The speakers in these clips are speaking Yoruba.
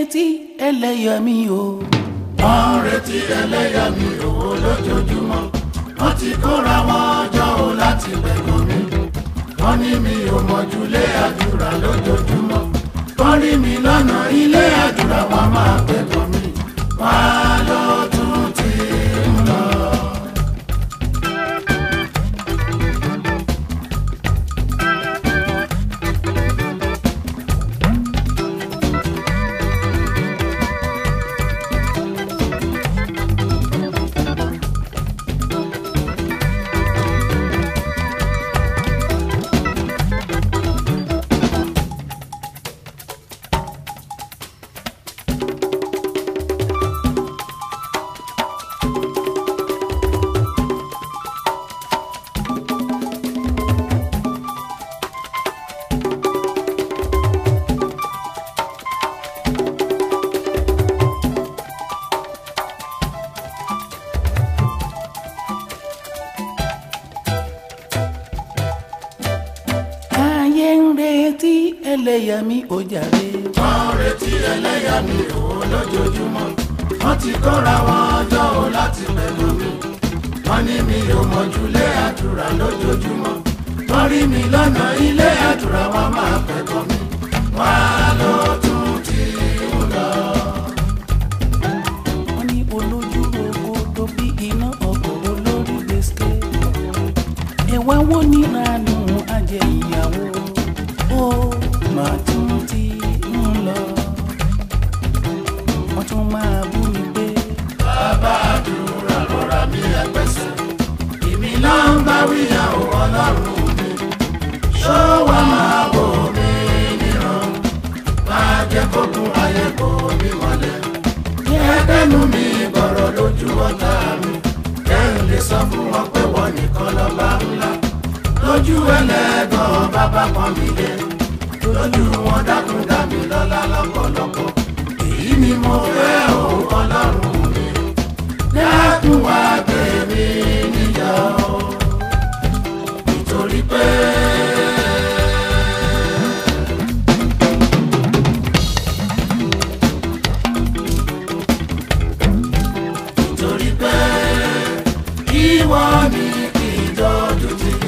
retí ẹlẹ́yàmí o. wọ́n ń retí ẹlẹ́yàmí owó lójoojúmọ́ wọ́n ti kóra wọn jọ o láti pẹ̀gàn mi wọ́n ní mi ò mọ̀júlé àdúrà lójoojúmọ́ wọ́n rí mi lọ́nà ilé àdúrà wọn máa pẹ̀gàn mi wọ́n á lọ tún ti ń lọ. ayé ń retí ẹlẹ́yàmí o jàre. wọ́n ń retí ẹlẹ́yàmí owó lójoojúmọ́ wọ́n ti kóra wọn jọ o láti pẹ̀gàn mi wọ́n ní mi ò mọ̀júlé àdúrà lójoojúmọ́ wọ́n rí mi lọ́nà ilé àdúrà wọn máa pẹ̀gàn mi wọ́n á lọ tún ti ń lọ. wọ́n ní olójú rogodo bí iná ọkọ̀ olórí gbèsè. ẹ̀wá wo ní ranú ajẹ́ ìyàwó ó máa tún ti ń lọ. wọ́n tún máa bú mi pé bàbá àdúrà lọ́ra mi ẹgbẹ́sẹ̀ èmi náà ń bá wíyà ò ọlọ́run mi ṣó wà máa wò mí níran máa jẹ́ kókun ayé kò mí mọ́lẹ̀ kẹ́kẹ́nu mi bọ̀rọ̀ lójú ọ̀tá mi kẹ́hìn lè sọ fún wọn pé wọ́n nìkan lọ́ba ńlá lójú ẹlẹ́gàn bàbá pọ́n mi lé lójú wọn dákun dá mi lọ́lá lọ́pọ̀lọpọ̀ èyí ni mo fẹ́ o ọlọ́run mi dákun wá gbé mi níyà o nítorí pé. nítorí pé ìwọ ni kì í dọ́jú tì mí.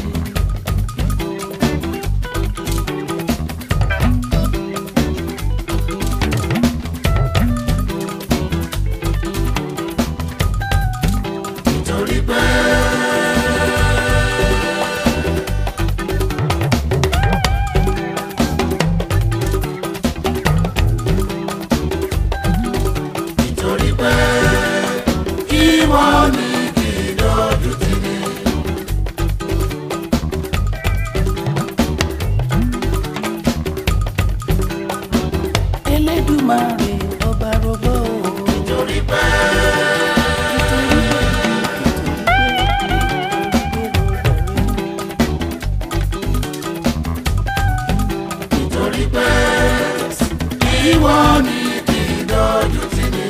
nítorí pé. nítorí pé ìwọ ni kì í dojú tì mí. elédùmarè ọba rogbó o. nítorí pé. nítorí pé ìwọ ni kì í dojú tì mí.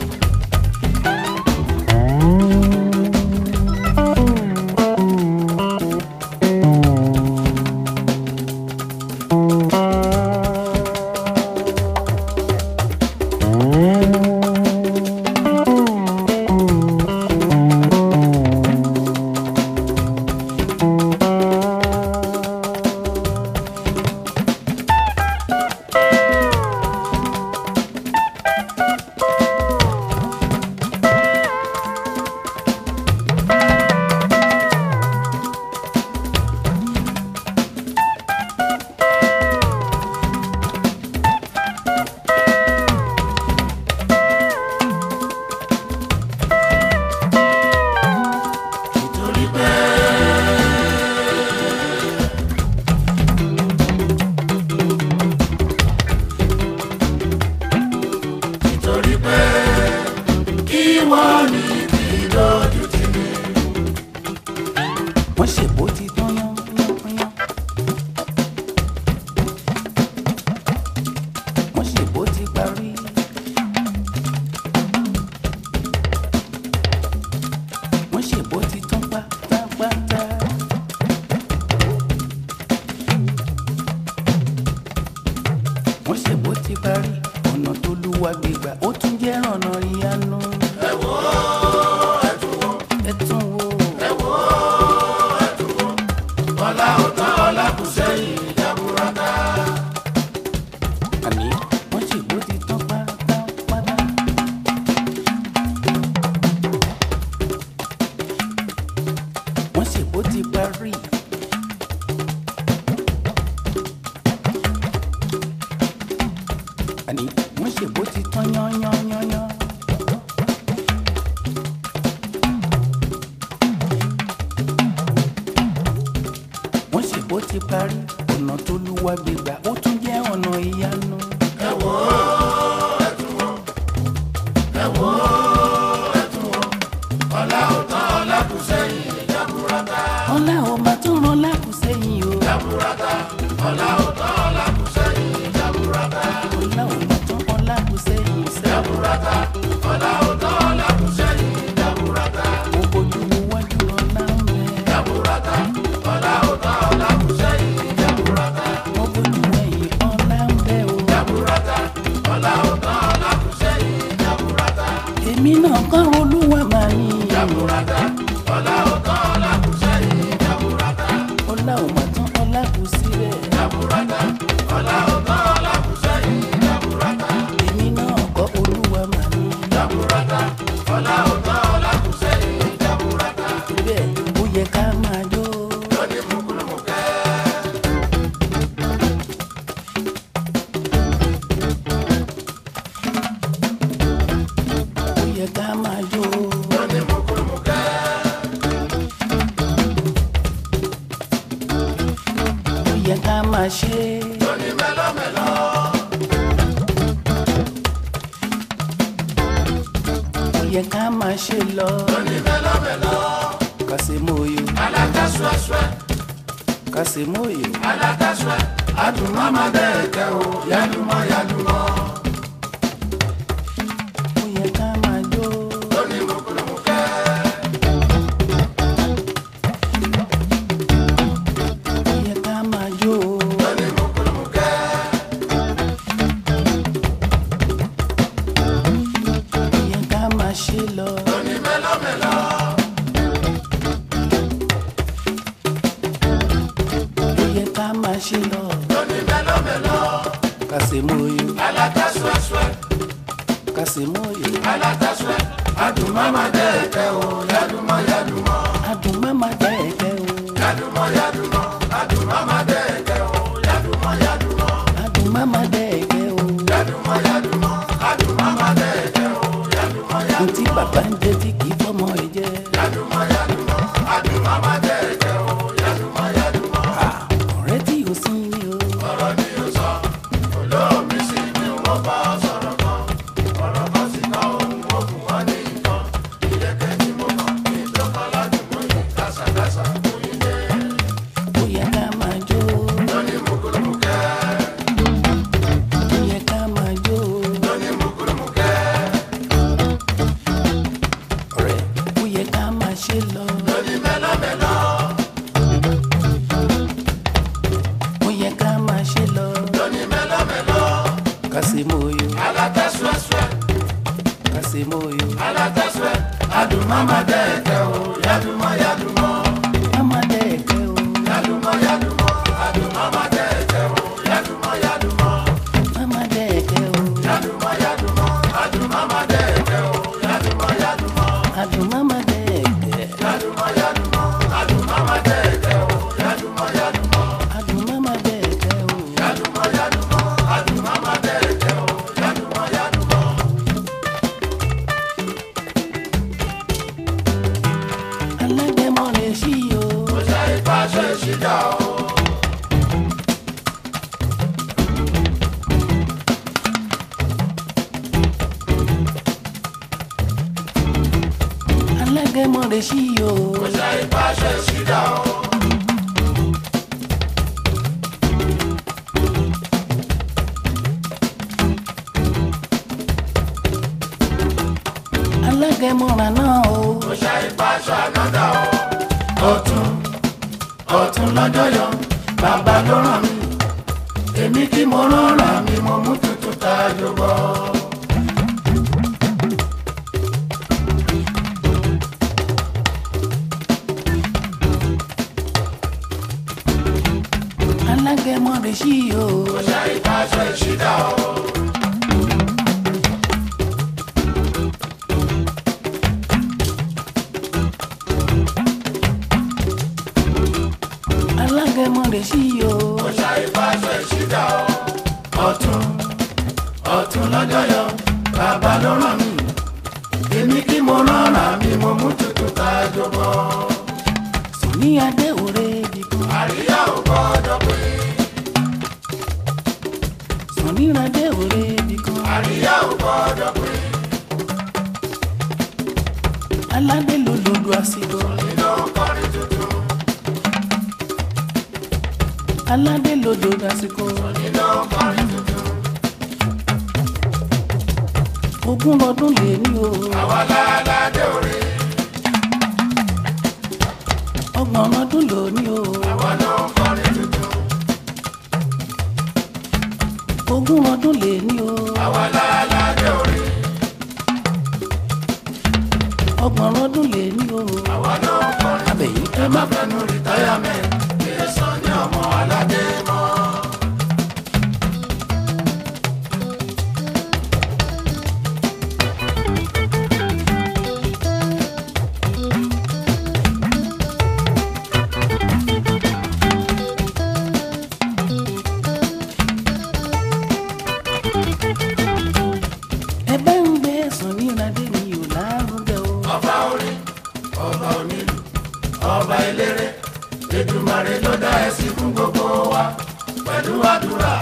nítorí pé. nítorí pé ìwọ ni kì í dojú tì mí. wọ́n ṣèbó ti tán yán yán yán. wọ́n ṣèbó ti parí. wọ́n ṣèbó ti tán pátápátá. wọ́n ṣèbó ti parí. ọ̀nà tó lúwa gbégbà ó tún jẹ́ ọ̀nà ìyanu. ẹ wò ó ẹ tún wò ẹ tún wò ẹ wò ó ẹ tún wò ọlá ó tán ọlá kù sẹ́yìn jaburata. àní wọ́n ṣe bó ti tán pátápátá. wọ́n ṣe bó ti parí. àní wọ́n ṣe bó ti tán yányányányán. wọ́n ṣe bó ti parí ọ̀nà tó lúwa gbégbà ó tún jẹ́ ọ̀nà ìyanu. ẹ wò ó ẹ tún wò ẹ wò ó ẹ tún wò ọlá ó tán ọlá kù sẹ́yìn jaburata. ọlá ò máa tún rán lákùsẹ́yìn o. jaburata ọlá ó tán ọlá kù sẹ́yìn jaburata. ọlá ò máa tún rán lákùsẹ́yìn sẹ́. jaburata ọlá ó tán ọlá kù sẹ́yìn jaburata. mo bójú wo wájú ọlá ń bẹ. jaburata ọlá ó tán ọlá kù sẹ́yìn jaburata. mo bójú ẹ̀yìn ọlá ń bẹ o. jaburata ọlá ó tán ọlá kù sẹ́yìn jaburata. èmi náà kọ́ olúwa máa ní. jaburata ọlá ó tán ọlá kù sẹ́yìn jaburata. ọlá ò máa tún ọlá kù síbẹ̀. jaburata ọlá ó tán ọlá kù sẹ́yìn jaburata. èmi náà kọ́ olúwa máa ní. jaburata ọlá ó tán ọlá kù sẹ́yìn jaburata. bẹ́ẹ̀ ó yẹ ká máa jó. lónìí mùkúlùmùkẹ́. ó yẹ ká máa jó. lónìí mùkúlùmùkẹ́. ó yẹ ká máa ṣe. lónìí mẹ́lọ́mẹ́lọ́. ó yẹ ká máa ṣe lọ. lónìí mẹ́lọ́mẹ́lọ́. kàṣemóyò alága suẹ́suẹ́ kàṣemóyò. alága suẹ́. adùnmọ́mọ́ dẹ́ẹ̀kẹ́ o yálùmọ́ yálùmọ́. ó yẹ ká máa jó. lónìí mùkúlùmùkẹ́. ó yẹ ká máa jó. lónìí mùkúlùmùkẹ́. ó yẹ ká máa ṣe lọ. lónìí mẹ́lọ́mẹ́lọ́. ó yẹ ká máa ṣe lọ. lónìí mẹ́lọ́mẹ́lọ́. kàṣemóyò alága suẹ́suẹ́ kàṣemóyò. alága suẹ́. adùnmọ́mọ́ dẹ́ẹ̀kẹ́ o yálùmọ́ yálùmọ́. adùn mama dẹ́ẹ̀kẹ́ o. yálùmọ́ yálùmọ́. adùnmọ́mọ́ dẹ́ẹ̀kẹ́ o yálùmọ́ yálùmọ́. adùn mama dẹ́ẹ̀kẹ́ o. yálùmọ́ yálùmọ́. adùnmọ́mọ́ dẹ́ẹ̀kẹ́ o yálùmọ́ yálùmọ́. ntí bàbá ń jẹ tí kì í fọmọ ẹ jẹ. yálùmọ́ yálùmọ́. adùnmọ́mọ́ dẹ́ẹ̀kẹ́ o yálùmọ́ yálùmọ́. ọ̀rẹ́ tí o sí ni o. ọ̀rọ̀ ni o sọ olóòmí sí ni wọ́n bá ọ sọ̀rọ̀ kan ọ̀rọ̀ kan sì kọ́ ohun ó fún wọn ní nǹkan ìyẹ̀kẹ́ tí mo kàn ní ìjọba ládùúgbò yìí kásàkásà kò yí dé ó yẹ ká máa jó. lónìí mùkúlùmùkẹ́ ó yẹ ká máa jó. lónìí mùkúlùmùkẹ́ ọ̀rẹ́ ó yẹ ká máa ṣe lọ. lónìí mẹ́lọ́mẹ́lọ́ ó yẹ ká máa ṣe lọ. lónìí mẹ́lọ́mẹ́lọ́ kàṣemóyò alátẹ́súẹ́súẹ́ kàṣemóyò. alátẹ́súẹ́ adùnmọ́mọ́ dẹ́ẹ̀kẹ́ o yálùmọ́ yálùmọ́ mama dẹ́ẹ̀kẹ́ o. yálùmọ́ yálùmọ́ adùnmọ́mọ́ dẹ́ẹ̀kẹ́ o yálùmọ́ yálùmọ́. mama dẹ́ẹ̀kẹ́ o. Yaduma yaduma, adumama dẹ́ẹ̀kẹ́ o. Yaduma yaduma, adùn mama dẹ́ẹ̀kẹ́. yaduma yaduma, adumama dẹ́ẹ̀kẹ́ o. Yaduma yaduma, adùn mama dẹ́ẹ̀kẹ́ o. yaduma yaduma, adumama dẹ́ẹ̀kẹ́ o. Yaduma yaduma. alágẹmọ lè ṣí o. Kò ṣe ìfàṣẹ ìṣìjà o. alágẹmọ lè ṣí o. Kò ṣe ìfàṣẹ ìṣìjà o. alágẹmọ rà náà o. Kò ṣe ìfàṣẹ ànádà o. Ọ̀tún ọ̀tún lọ́jọ́ yọ, bàbá ló ràn mí. Èmi tí mo rán rà mí, mo mú tuntun tá a jọ bọ́. sùn lọ́jọ́ yọ bàbá ló ràn mí èmi kí mo rọra mi mo mú tutù ká jọbọ. Sọ̀ní adé òre bìkan. àríyá ò gbọ́dọ̀ pé Sọ̀ní adé òre bìkan. àríyá ò gbọ́dọ̀ pé Aládé ló lòlù àsìkò. nínú kọrin tuntun Aládé ló lòlù àsìkò. nínú kọrin tuntun Ogún ọdún lè ní o. àwa láládé òre Ọgbọ̀n ọdún lò ní o. àwa ló ń kọrin tuntun Ogún ọdún lè ní o. àwa láládé òre Ọgbọ̀n ọdún lè ní o. àwa ló ń kọrin Abẹ̀yìn ẹ má fẹnu rìtáyàmẹ́ǹt kí ẹ sọ ní ọmọ aládé mọ́. ẹ bá ń gbé Sọ̀ní adé mi ò lárugẹ o. ọba orin ọba onílù ọba eléré Èdùmàrè ló dá ẹ sí fún gbogbo wa pẹ̀lú àdúrà